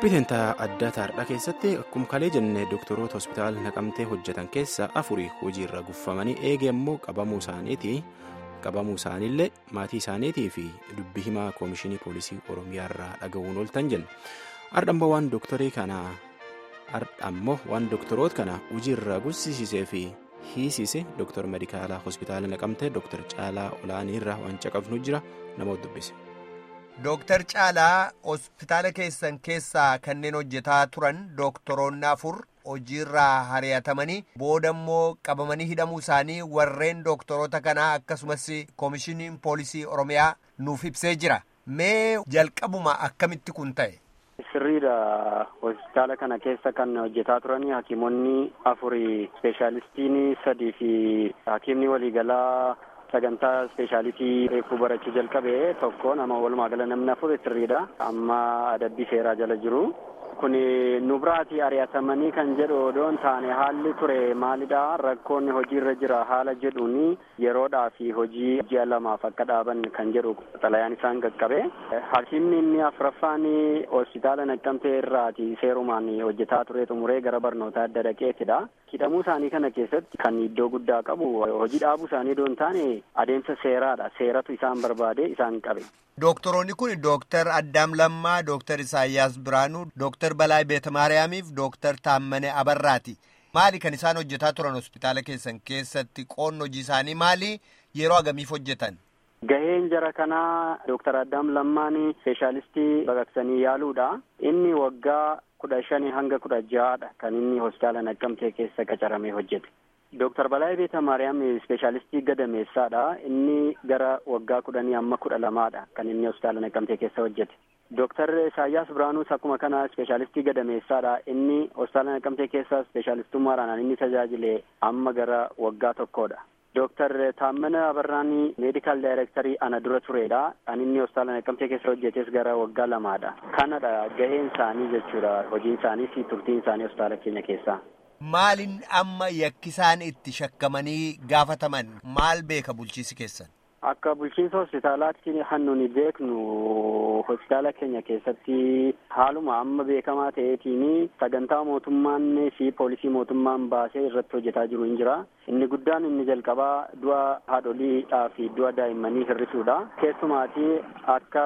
qophii teentaa adda taardhaa keessatti akkuma kalee jenne doktoroota hospitaala naqamtee hojjetan keessaa afurii hojiirra guffamanii eege immoo qabamuu isaaniiti qabamuu isaaniillee maatii isaaniitii fi dubbii himaa koomishinii poolisii oromiyaarraa dhaga'uun ooltan jenna ardhammoo waan doktorii kanaa ardhammoo waan doktoroota kana hojiirra guddisiisee fi hiisise doktor medikaalaa hospitaala naqamtee doktar caalaa olaaniirraa waan caqafnu jira namoota dubbise. Dooktar Caalaa hospitaala keessan keessaa kanneen hojjetaa turan dooktoroonni afur hojiirraa hari'atamanii booda immoo qabamanii hidhamuu isaanii warreen dooktoroota kanaa akkasumas koomishiniin poolisii oromiyaa nuuf ibsee jira. Mee jalqabuma akkamitti kun ta'e? Sirriidha. Hospitaala kana keessa kan hojjetaa turanii hakiimonni afurii ispeeshaalistiin sadii fi hakiimni waliigalaa. sagantaa ispeeshaalitii reefuu barachuu jalqabe tokko nama walumaa gala namni afur sirriidha amma adabbii seeraa jala jiru kun nu biraatii ari'atamanii kan jedhu odoon taane haalli ture maalidha rakkoonni hojiirra jira haala jedhuun yeroodhaa fi hojii ji'a lamaaf akka dhaaban kan jedhu xalayaan isaan qaqqabe hakiimni inni afuraffaan hospitaala naqqamtee irraati seerumaan hojjetaa ture xumuree gara barnoota adda dhaqeetidha hidhamuu isaanii kana keessatti kan iddoo guddaa qabu hojii dhaabuu isaanii odoon taane adeemsa seeraadha seeratu isaan barbaade isaan qabe. Dooktoroonni kun Dooktar Addaam Lammaa, Dooktar Isaayyaas Biraanuu, Dooktar Balaay Beetamaariyaamiif Dooktar Taammane Abarraati. Maali kan isaan hojjetaa turan hospitaala keessan keessatti qoonni hojii isaanii maali? Yeroo agamiif hojjetan? Gaheen jara kanaa Dooktar Addaam Lammaan ispeeshaalistii baqaqsanii yaaluudha. Inni waggaa kudha shanii hanga kudha ja'aadha kan inni hospitaala naqqamtee keessa qacaramee hojjete. Dooktar Balaayii Beeta Maariyaam ispeeshaalistii gadameessaadha. Inni gara waggaa kudhanii amma kudha lamaadha kan inni hospitaala naqqamtee keessa hojjete. Dooktar Isaayyaas Biraanuus akkuma kana ispeeshaalistii gadameessaadha. Inni hospitaala naqqamtee keessa ispeeshaalistummaadhaan inni tajaajile amma gara waggaa tokkodha. Dooktar Taammana Abarraanii meedikaal daayirektarii ana dura turedha. Kan inni hospitaala naqqamtee keessa hojjetes gara waggaa lamaadha. Kanadha gaheen isaanii jechuudha. Hojiin isaanii fi turtiin isaanii hospitaala keenya keessaa. Maalin amma yakkisaan itti shakkamanii gaafataman maal beeka bulchiisi keessan? Akka bulchiinsa hospitaalaatti kan nuni beeknu hospitaala keenya keessatti haaluma amma beekamaa ta'eetiin sagantaa mootummaan fi poolisii mootummaan baasee irratti hojjetaa jiru hin jira. Inni guddaan inni jalqabaa du'a haadholiidhaa fi du'a daa'immanii hir'isuudha. Keessumaati akka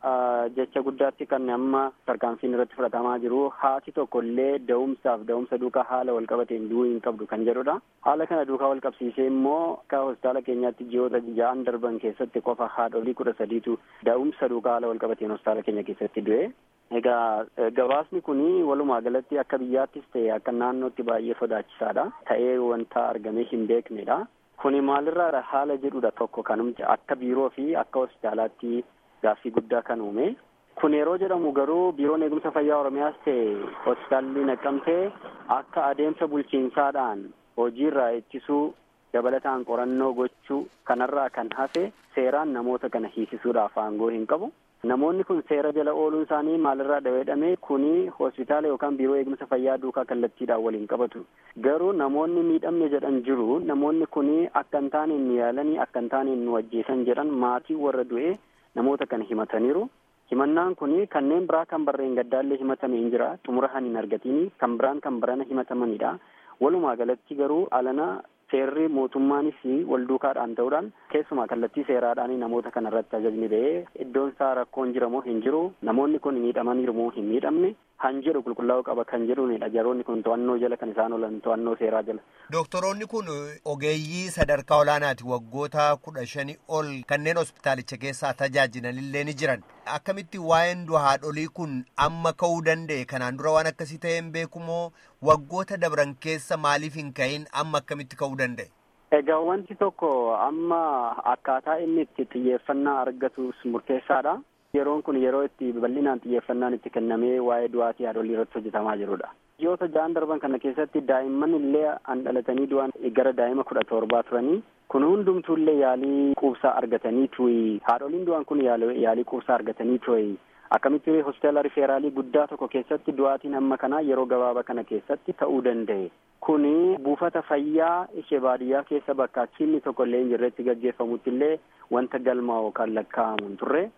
jecha guddaatti kan amma tarkaanfiin irratti fudhatamaa jiru haati tokko illee da'umsaaf da'umsa duukaa haala wal qabateen du'uu hin qabdu kan jedhudha. Haala kana duukaa wal qabsiisee immoo akka hospitaala keenyaatti ji'oota ja'an darban keessatti qofa haadholii kudha sadiitu da'umsa duukaa haala wal qabateen hospitaala keenya keessatti du'e. Egaa gabaasni kun walumaa galatti akka biyyaattis ta'e akka naannootti baay'ee sodaachisaadha. Ta'ee wanta argamee hin beeknedha. Kuni maalirraa haala jedhudha tokko kanumti akka biiroo fi akka hospitaalaatti gaaffii guddaa kan uume. Kun yeroo jedhamu garuu biiroon eegumsa fayyaa Oromiyaas ta'e hospitaalli naqqamtee akka adeemsa bulchiinsaadhaan hojiirraa ittisuu dabalataan qorannoo gochuu kanarraa kan hafe seeraan namoota kana hiisisuudhaaf aangoo hin qabu. Namoonni kun seera jala ooluun isaanii maalirraa dhaweedhame kuni hospitaala yookaan biiroo eegumsa fayyaa duukaa kallattiidhaan waliin qabatu. Garuu namoonni miidhamne jedhan jiru namoonni kuni akka hin taane nu yaalanii akka hin taane nu ajjeesan jedhan maatii warra du'e namoota kana himataniiru. Himannaan kuni kanneen biraa kan barreen gaddaallee himatame hin jira xumura han hin argatini kan biraan kan barana himatamanidha. Walumaa galatti garuu alana seerri mootummaanis wal duukaadhaan ta'uudhaan keessumaa kallattii seeraadhaan namoota kana irratti ajajni ba'ee iddoon isaa rakkoon jiramoo hin jiru namoonni kun miidhamaniiru moo hin miidhamne han jedhu qulqullaa'uu qaba kan jedhuunidha jaroonni kun to'annoo jala kan isaan oolan to'annoo seeraa jala. Dooktoroonni kun ogeeyyii sadarkaa olaanaati waggoota kudha shanii ol kanneen hospitaalicha keessaa tajaajilanillee ni jiran akkamitti waa'een du'a haadholii kun amma ka'uu danda'e kanaan dura waan akkasii ta'ee hin beekumoo waggoota dabran keessa maaliif hin ka'in amma akkamitti ka'uu danda'e? Egaa wanti tokko amma akkaataa inni itti xiyyeeffannaa argatus murteessaadha. Yeroon kun yeroo itti bal'inaan xiyyeeffannaan itti kennamee waa'ee du'aatii haadholii irratti hojjetamaa jirudha. Ji'oota ja'an darban kana keessatti daa'imman illee an dhalatanii du'an gara daa'ima kudha torbaa turanii kun hundumtuu illee yaalii quubsaa argatanii tuyi haadholiin du'an kun yaalii quubsaa argatanii tuyi akkamitti hospitaala rifeeraalii guddaa tokko keessatti du'aatiin amma kanaa yeroo gabaabaa kana keessatti ta'uu danda'e. Kuni buufata fayyaa ishee baadiyyaa keessa bakka achiinni tokko illee hin jirretti gaggeeffamutti illee wanta galmaa yookaan lakkaa'amu hin turre.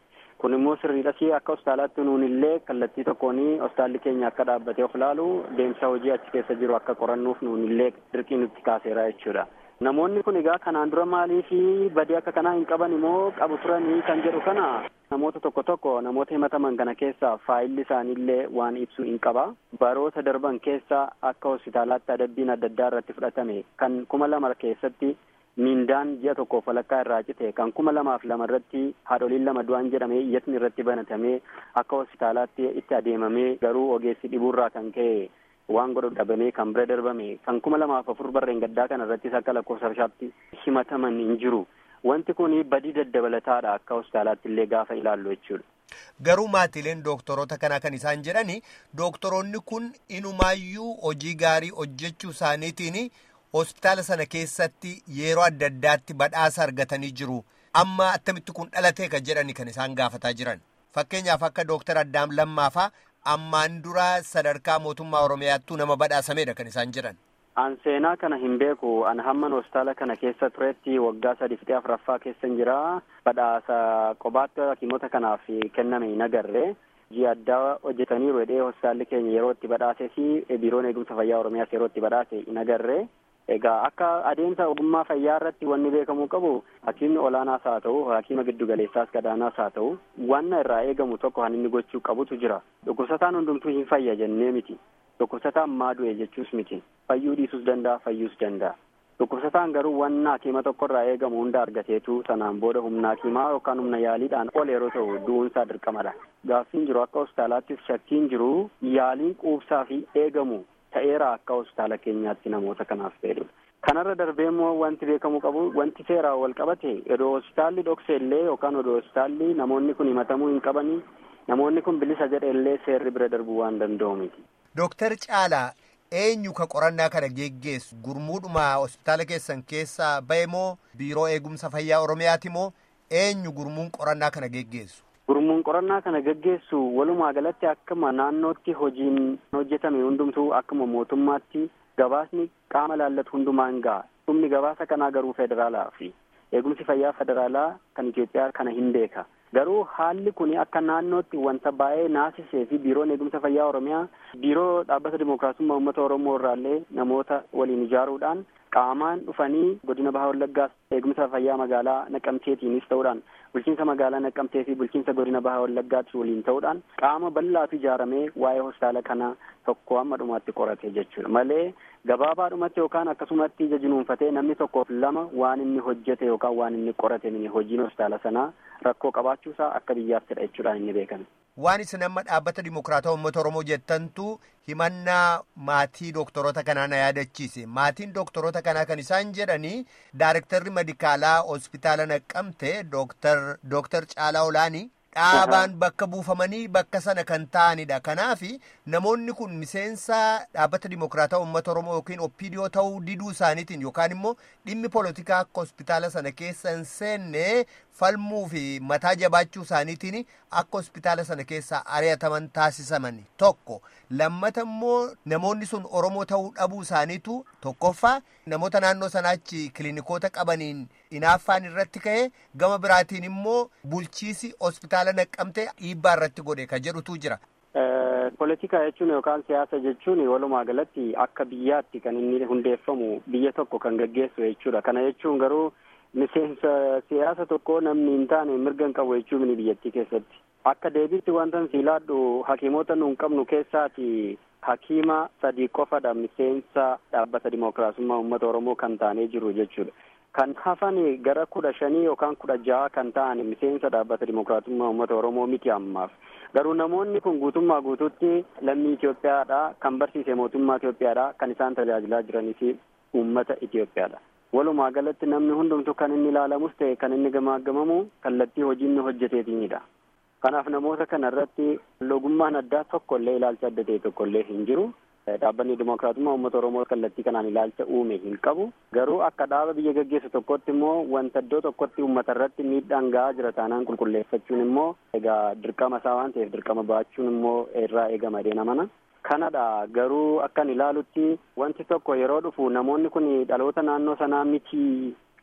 kun immoo sirriidhas akka hospitaalaatti nuun illee kallattii tokkoon hospitaalli keenya akka dhaabbatee of ilaalu deemsa hojii achi keessa jiru akka qorannuuf nuun illee dirqii nutti kaaseera jechuudha. Namoonni kun egaa kanaan dura maalii fi badii akka kanaa hin qaban immoo qabu turanii kan jedhu kana namoota tokko tokko namoota himataman kana keessa faayilli isaaniillee waan ibsu hin qaba. Baroota darban keessa akka hospitaalaatti adabbiin adda addaa irratti fudhatame kan kuma lama keessatti miindaan ji'a tokkoof walakkaa irraa cite kan kuma lamaaf lama irratti haadholiin lama du'an jedhamee iyyatni irratti banatamee akka hospitaalaatti itti adeemamee garuu ogeessi dhibuurraa kan ka'e waan godhu dhabamee kan bira darbame kan kuma lamaaf afur barreen gaddaa kana irrattis akka lakkoofsa bishaatti himataman hin jiru. Wanti kun badii daddabalataadha akka hospitaalaatti illee gaafa ilaallu jechuudha. Garuu maatiileen dooktorota kanaa kan isaan jedhani dooktoroonni kun inumaayyuu hojii gaarii hojjechuu isaaniitiin hospitaala sana keessatti yeroo adda addaatti badhaasa argatanii jiru. Amma attamitti kun dhalatee kan jedhani kan isaan gaafataa jiran. Fakkeenyaaf akka dooktar Addaam Lammaafaa ammaan dura sadarkaa mootummaa Oromiyaattuu nama badhaasameedha kan isaan jedhan. An seenaa kana hin beeku an hamman hospitaala kana keessa turetti waggaa sadii fixee afuraffaa keessa hin jira badhaasa qobaatti hakiimota kanaaf kenname hin agarre ji'a addaa hojjetaniiru jedhee hospitaalli keenya yeroo itti badhaasee fi biiroon eegumsa fayyaa oromiyaas yeroo itti badhaase hin agarre egaa akka adeemsa ogummaa fayyaa irratti wanni beekamuu qabu hakiimni olaanaas haa ta'u hakiima giddu galeessaas gadaanaas haa ta'u wanna irraa eegamu tokko kan inni gochuu qabutu jira dhukkubsataan hundumtuu hin fayya jennee miti dhukkubsataan maa du'e jechuus miti fayyuu dhiisuus danda'a fayyuus danda'a dhukkubsataan garuu wanna hakiima tokko irraa eegamu hunda argateetu sanaan booda humna hakiimaa yookaan humna yaaliidhaan ol yeroo ta'u du'uunsaa dirqamadha gaaffiin jiru akka hospitaalaattis shakkiin jiru yaaliin quubsaa fi eegamu ta'eera akka hospitaala keenyaatti namoota kanaaf fayyadu. Kanarra darbee immoo wanti beekamuu qabu wanti seeraan wal qabate odoo hospitaalli dhokse illee yookaan odoo hospitaalli namoonni kun himatamuu hin qabanii namoonni kun bilisa jedhe illee seerri bira darbuu waan danda'u miti. Dooktar Caalaa eenyu ka qorannaa kana geggeessu gurmuudhuma hospitaala keessan keessaa bahe moo biiroo eegumsa fayyaa oromiyaati moo eenyu gurmuun qorannaa kana geggeessu? Gurmuun qorannaa kana geggeessu walumaa galatti akkuma naannootti hojiin hojjetame hundumtuu akkuma mootummaatti gabaasni qaama laallatu hundumaan ga'a. Dhumni gabaasa kanaa garuu federaalaa fi eegumsi fayyaa federaalaa kan Itoophiyaa kana hin beeka. Garuu haalli kun akka naannootti wanta baay'ee naasisee fi biiroon eegumsa fayyaa Oromiyaa biiroo dhaabbata dimookiraasummaa uummata Oromoo irraallee namoota waliin ijaaruudhaan qaamaan dhufanii godina baha wallaggaas eegumsa fayyaa magaalaa naqamteetiinis ta'uudhaan bulchiinsa magaalaa naqamtee fi bulchiinsa godina baha wallaggaatti waliin ta'uudhaan qaama bal'aatu ijaaramee waa'ee hospitaala kana tokko amma dhumaatti qorate jechuudha malee gabaabaadhumatti yookaan akkasumatti ija jinuunfatee namni tokkoof lama waan inni hojjete yookaan waan inni qorate mini hojiin hospitaala sanaa rakkoo qabaachuusaa akka biyyaattidha jechuudhaan inni beekame. Waan isin amma dhaabbata dimokiraataa uummata Oromoo jettantu himannaa maatii dooktorota kanaa na yaadachiise. Maatiin dooktorota kanaa kan isaan jedhanii daarektarri medikaalaa hospitaala naqqamte dooktar Caalaa Olaanii dhaabaan bakka buufamanii bakka sana kan ta'anidha. Kanaaf namoonni kun miseensa dhaabbata dimokiraataa uummata Oromoo yookiin OPDO ta'uu diduu isaaniitiin yookaan immoo dhimmi poolitikaa akka hospitaala sana keessa hin seenne falmuu fi mataa jabaachuu isaaniitiin akka hospitaala sana keessaa ari'ataman taasisaman tokko lammata immoo namoonni sun Oromoo ta'uu dhabuu isaaniitu tokkoffaa namoota naannoo sanaachi kiliinikoota qabaniin hinaaffaan irratti ka'e gama biraatiin immoo bulchiisi hospitaala naqqamte dhiibbaa irratti godhe ka jedhutu jira. Poolitikaa jechuun yookaan siyaasa jechuun walumaa galatti akka biyyaatti kan inni hundeeffamu biyya tokko kan gaggeessu jechuudha. Kana jechuun garuu miseensa siyaasa tokko namni hin taane mirga hin qabu jechuu mini biyyattii keessatti. Akka deebiitti wanta siilaadhu hakiimota nu hin qabnu keessaati hakiima sadii qofadha miseensa dhaabbata dimookiraasummaa uummata Oromoo kan taanee jiru jechuudha. Kan hafan gara kudha shanii yookaan kudha jaha kan ta'an miseensa dhaabbata dimookiraasummaa uummata Oromoo miti ammaaf. Garuu namoonni kun guutummaa guutuutti lammii Itoophiyaadha. Kan barsiise mootummaa Itoophiyaadha. Kan isaan tajaajilaa jiranii fi uummata Itoophiyaadha. Walumaa galatti namni hundumtu kan inni ilaalamus ta'e kan inni gamaagamamu kallattii hojii inni hojjeteetiinidha. Kanaaf namoota kana irratti logummaan addaa tokkollee ilaalcha adda ta'e tokkollee hin jiru. Dhaabbanni Dimookiraatummaa Uummata Oromoo kallattii kanaan ilaalcha uume hin qabu. Garuu akka dhaaba biyya gaggeessu tokkotti immoo wanta iddoo tokkotti uummata irratti miidhaan gahaa jira taanaan qulqulleeffachuun immoo egaa dirqama isaa waan ta'eef dirqama ba'achuun immoo irraa eegama deena mana. Kanadha garuu akkan ilaalutti wanti tokko yeroo dhufu namoonni kun dhaloota naannoo sanaa miti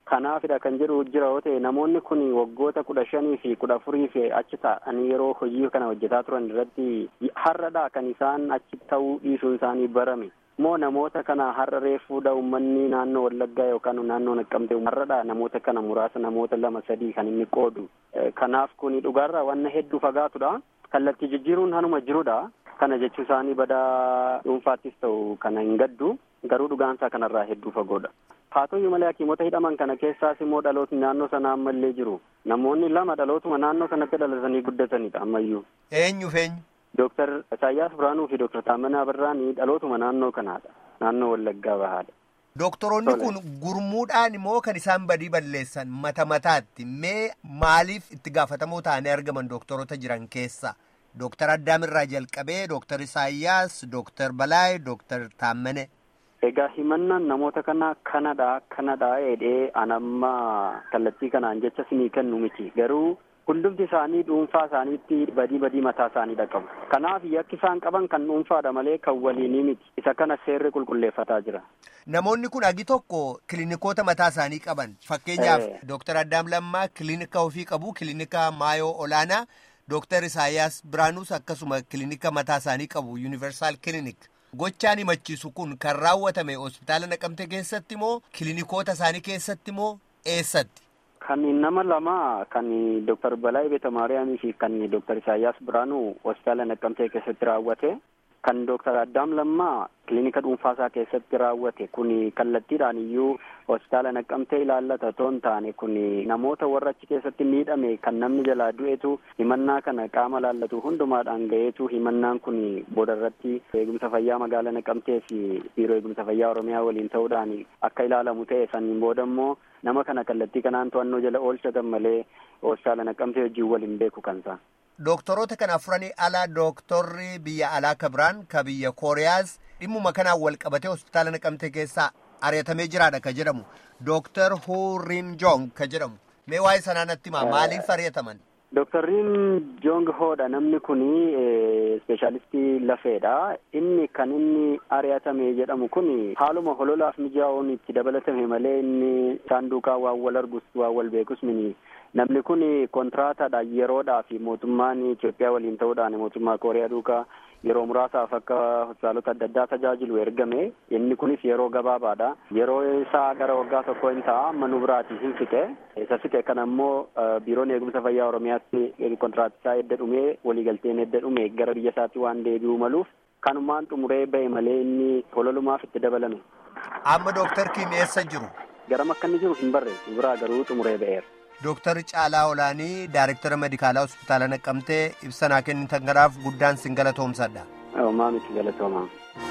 Kanaafidha kan jedhu jira yoo ta'e namoonni kun waggoota kudha shanii fi kudha afurii fi achi ta'anii yeroo hojii kana hojjetaa turan irratti har'adha kan isaan achi ta'uu dhiisuun isaanii barame. Moo namoota kana har'a reefuudha uummanni naannoo Wallaggaa yookaan naannoo Naqqamtee har'adha namoota kana muraasa namoota lama sadii kan inni qoodu. Kanaaf kun dhugaarraa wanna hedduu fagaatudha. Kallattii jijjiiruun hanuma jirudha. Kana jechuu isaanii badaa dhuunfaattis ta'u kana hin gaddu. Garuu dhugaansaa kanarraa hedduu fagoodha. Haa ta'u malee hakiimota hidhaman kana keessaas immoo dhalootni naannoo sana ammallee jiru. Namoonni lama dhalootuma naannoo sanatti dhalatanii guddatanidha ammayyuu. Eenyuuf eenyu? Dooktar Isaayyaas Biraanuu fi Dooktar Taammanaa Birraanii dhalootuma naannoo kanaadha. Naannoo Wallaggaa Bahaadha. Doktoroonni kun gurmuudhaan immoo kan isaan badii balleessan mata mataatti mee maaliif itti gaafatamoo ta'anii argaman doktoroota jiran keessa? Dooktar Addaamirraa jalqabee Dooktar Isaayyaas, Dooktar Balaay, Dooktar Taammane. Egaa himannaan namoota kana kanadha kanadha jedhee anamma kallattii kanaan jecha sinii kennu miti garuu hundumti isaanii dhuunfaa isaaniitti badii badii mataa isaaniidha qabu. Kanaaf yakki isaan qaban kan dhuunfaadha malee kan waliinii miti. Isa kana seerri qulqulleeffataa jira. Namoonni kun agi tokko kiliinikoota mataa isaanii qaban. Fakkeenyaaf Dooktar Addaam Lammaa kiliinika ofii qabu kiliinika Maayoo Olaanaa. Dooktar Isaayyaas Biraanuus akkasuma kiliinika mataa isaanii qabu Yuunivarsaal Kiliinik. Gochaan himachiisu kun kan raawwatame hospitaala Naqamtee keessatti moo kiliinikoota isaanii keessatti moo eessatti? Kan nama lama kan Dooktar Balaay Beeta Maariyaamii fi kan Dooktar Isaayyaas Biraanuu hospitaala Naqamtee keessatti raawwate. Kan Dooktar Addaam Lammaa kiliinika dhuunfaasaa keessatti raawwate kun kallattiidhaan iyyuu hospitaala Naqqamtee ilaallata otoo hin taane kun namoota warra achi keessatti miidhame kan namni jalaa du'etu himannaa kana qaama laallatu hundumaadhaan ga'eetu himannaan kun booda irratti eegumsa fayyaa magaalaa Naqqamtee fi biiroo eegumsa fayyaa Oromiyaa waliin ta'uudhaan akka ilaalamu ta'e saniin booda immoo nama kana kallattii kanaan to'annoo jala oolchatan malee hospitaala Naqqamtee wajjin waliin beeku kansa. Doktoroota kana afuranii alaa dooktorri biyya alaa kabiraan ka biyya kooriyaas dhimmuma kanaan wal qabatee hospitaala naqamtee keessaa ari'atamee jiraadha ka jedhamu dooktar Hurin Jong ka jedhamu mee waa'ee sanaa natti himaa maaliif ari'ataman? Dooktarriin Jong Hoodha namni kun ispeeshaalistii lafeedha. Inni kan inni ari'atame jedhamu kun haaluma hololaaf mijaa'uun itti dabalatame malee inni isaan duukaa waan wal argus waan wal beekus mini. Namni kun kontiraataadha yeroodhaa fi mootummaan Itoophiyaa waliin ta'uudhaan mootummaa Kooriyaa duukaa yeroo muraasaaf akka hospitaalota adda addaa tajaajilu ergame inni kunis yeroo gabaabaadha. Yeroo isaa gara waggaa tokko hin ta'a amma nu biraatii hin fixe. Isa fixe kana immoo biiroon eegumsa fayyaa Oromiyaatti kontiraatisaa edda dhumee waliigalteen edda dhume gara biyya isaatti waan deebi'uu maluuf kanumaan xumuree ba'e malee inni hololumaaf itti dabalame. Amma dooktar Kiim eessa jiru? Garam akka inni jiru hin barreessu biraa garuu xumuree ba'eera. Dooktar Caalaa Olaanii Daayirektara Medikaalaa Hospitaala Naqqamtee ibsa naa kennitan kanaaf guddaan sin galatoomsadha. Maamiti galatoomaa.